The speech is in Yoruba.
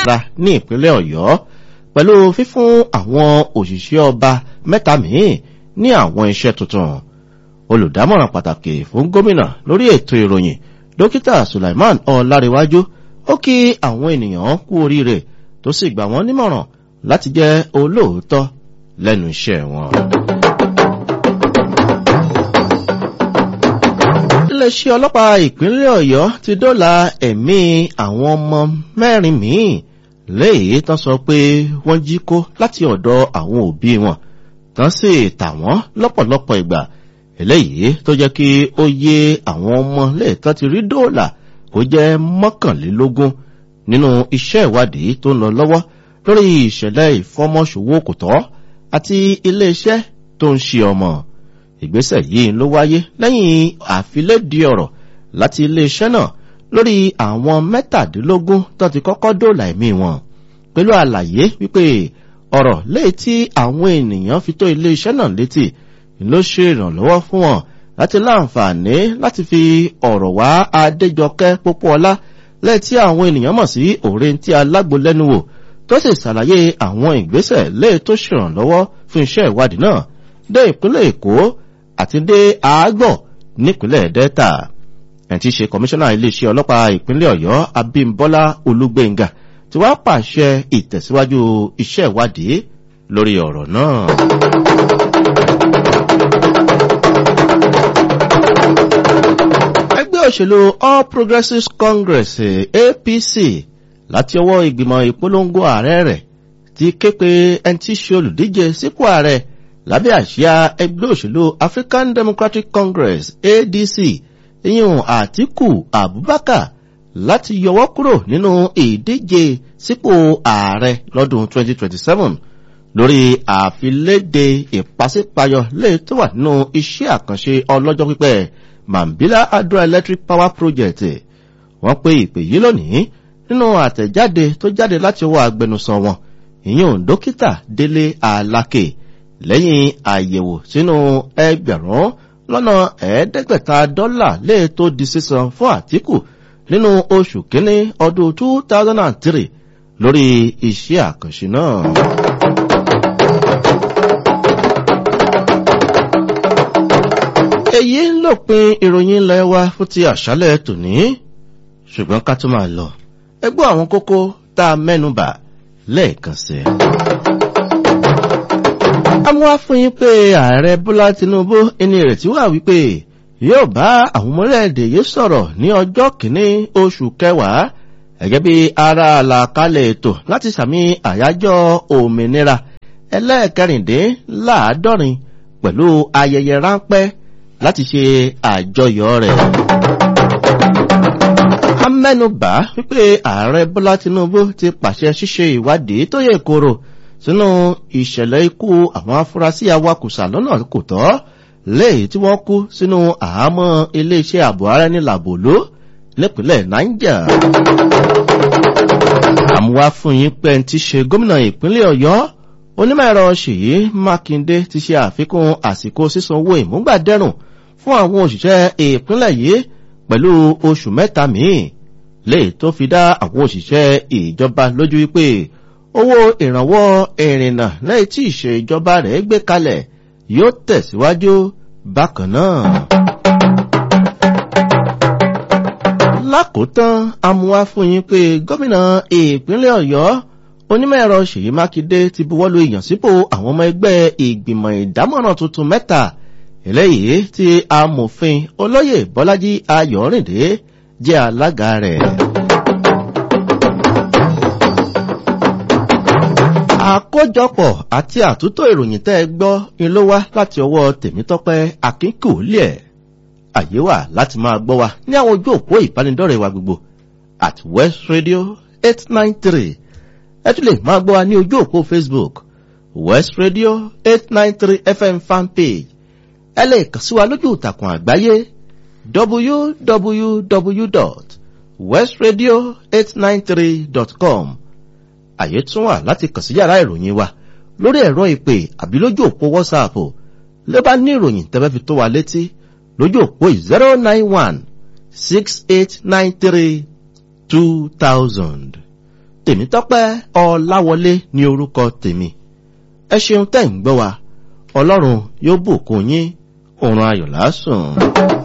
ra ní ìpínlẹ̀ ọ̀yọ́ pẹ̀lú fífún àwọn òṣìṣẹ́ ọba mẹ́ta míì ní àwọn iṣẹ́ tuntun olùdámọ̀ràn pàtàkì fún gómìnà lórí ètò ìròyìn dókítà sulaiman ọláréwájú ó kí àwọn ènìyàn kú oríire tó sì gbà wọ́n nímọ̀ràn láti jẹ́ olóòótọ́ lẹ́nu iṣẹ́ wọn. iléeṣẹ́ ọlọ́pàá ìpínlẹ̀ ọ̀yọ́ ti dóòlà ẹ̀mí àwọn ọmọ mẹ́rin míì léyìí tán sọ pé wọ́n jí kó láti ọ̀dọ̀ àwọn òbí wọn tán sì tà wọ́n lọ́pọ̀lọpọ̀ ìgbà eléyìí tó jẹ́ kí ó yé àwọn ọmọ léètọ́ ti rí dóòlà kó jẹ́ mọ́kànlélógún nínú iṣẹ́ ìwádìí tó ń lọ lọ́wọ́ lórí ìṣẹ̀lẹ̀ ìfọmọ́ṣòwò kò tọ́ àti iléeṣẹ́ tó ń ṣe ọmọ ìgbésẹ̀ yìí ló wáyé lẹ́yìn àfilédìí ọ̀rọ̀ láti iléeṣẹ́ náà lórí àwọn mẹ́tàdínlógún tó ti kọ́kọ́ dóòlà ẹ̀mí wọn pẹ̀lú àlàyé wípé ọ̀rọ̀ léyìí tí àwọn ènìyàn fi tó iléeṣẹ́ náà létí ló ṣe ìrànlọ́wọ́ fún wọn láti láǹfààní láti fi ọ̀rọ̀ wá adéjọkẹ́ pópóọlá lẹ́yìn tí àwọn ènìyàn mọ̀ sí òrèǹtí alágbólẹ́nu wò tó sì ṣàlàyé àwọn ìgbésẹ̀ léyìí tó ṣèrànlọ́wọ́ fún iṣẹ́ ìwádìí náà dé ìpínlẹ̀ èkó àti dé àágbọ̀ nípínlẹ̀ delta ẹ̀ tí ṣe kọmíṣánná iléeṣẹ́ ọlọ́pàá ìpínlẹ̀ ọ̀yọ́ abímbọ́lá olúgbẹ̀ngà tí wàá pàṣẹ ìtẹ̀síwájú iṣẹ́ ìwádìí lórí ọ̀rọ̀ náà. ẹgbẹ́ òṣèlú all progressives congress apc láti ọwọ́ ìgbìmọ̀ ìpolongo ààrẹ rẹ̀ ti ké pe ẹni tí ṣe olùdíje sípò ààrẹ lábẹ́ àṣìá ẹgbẹ́ òṣèlú african democratic congress adc ìyún àtìkù abubakar láti yọwọ́ kúrò nínú ìdíje sípò ààrẹ lọ́dún 2027 lórí àfiléde ìpàsípayọ lè tó wà nínú iṣẹ́ àkànṣe ọlọ́jọ́ pípẹ́ mambila hydroelectric power project wọ́n pé ìpè yìí lónìí nínú àtẹ̀jáde tó jáde láti ọwọ́ agbẹnusọ wọn ìyún dókítà délé alákè lẹ́yìn àyẹ̀wò sínú ẹgbẹ̀rún lọ́nà ẹ̀ẹ́dẹ́gbẹ̀ta dọ́là lè tó di sísan fún àtìkù nínú oṣù kínní ọdún 2003 lórí iṣẹ́ àkànṣe náà. èyí ń lòpin ìròyìn ilẹ̀ wa fún ti àṣálẹ̀ tòní ṣùgbọ́n ká tó máa lọ ẹgbọ́ àwọn kókó tá a mẹ́nubà lẹ́ẹ̀kan sí i amúwá fún yín pé ààrẹ bọ́lá tinubu ẹni ìrètí wà wípé yóò bá àwọn ọmọlẹ́ẹ̀dẹ̀ yìí sọ̀rọ̀ ní ọjọ́ kìíní oṣù kẹwàá gẹ́gẹ́ bí ara àlàkalẹ̀ ètò láti sàmì àyájọ́ òmìnira ẹlẹ́ẹ̀kẹrìndínláàádọ́rin pẹ̀lú ayẹyẹ ráńpẹ́ láti ṣe àjọyọ̀ rẹ̀. a mẹ́nubà wípé ààrẹ bọ́lá tinubu ti pàṣẹ ṣíṣe ìwádìí tó yẹ kóró sínú ìṣẹ̀lẹ̀ ikú àwọn afurasí awakùsà lọ́nà kò tọ́ léyìí tí wọ́n kú sínú àhámọ́ iléeṣẹ́ ààbò ara ní làbòló nípínlẹ̀ niger. àmúwá fún yín pé ti ṣe gómìnà ìpínlẹ̀ ọ̀yọ́ onímọ̀ ẹ̀rọ ṣèyí mákindé ti ṣe àfikún àsìkò sísan owó ìmúgbàdẹ́rùn fún àwọn òṣìṣẹ́ ìpínlẹ̀ yìí pẹ̀lú oṣù mẹ́ta míì léyìí tó fi dá àwọn òṣìṣẹ́ ìjọba lójú wípé owó ìrànwọ́ ìrìnnà lẹ́yìn tí ìṣèjọba rẹ̀ gbé kalẹ̀ yóò tẹ̀síwájú bákan náà. lákòótán amúwá fún yín pé gómìnà ìpínlẹ̀ ọ̀yọ́ onímọ̀ ẹ̀rọ ṣèyí mákindé ti buwọ́lu ìyànsípò àwọn ọmọ ẹgbẹ́ ìgbìmọ̀ ìdámọ̀ràn tuntun mẹ́ta eléyìí tí amòfin olóyè bọ́lájí ayọ̀rìndé jẹ́ alága rẹ̀. àkójọpọ̀ àti àtúntò ìròyìn tẹ́ ẹ gbọ́ ni ló wá láti ọwọ́ tèmítọ́pẹ́ akínkùlẹ̀ àyè wà láti máa gbọ́ wa ní àwọn ojú òpó ìbánidọ́rẹ̀ wa gbogbo at west radio eight nine three ẹ tún lè máa gbọ́ wa ní ojú òpó facebook west radio eight nine three fm fanpage ẹ lè kàn sí wa lójú ìtàkùn àgbáyé www.westradio893.com àyè tún wà láti kàn sí yàrá ìròyìn wa lórí ẹ̀rọ ìpè àbí lójú òpó whatsapp ló bá ní ìròyìn tẹ́fẹ́ fi tó wa létí lójú òpó zero nine one six eight nine three two thousand tèmítọ́pẹ́ ọláwọlé ní orúkọ tèmi ẹ ṣeun tẹ́ ń gbọ́ wa ọlọ́run yóò bùkún yín òun ayọ̀ lásùn.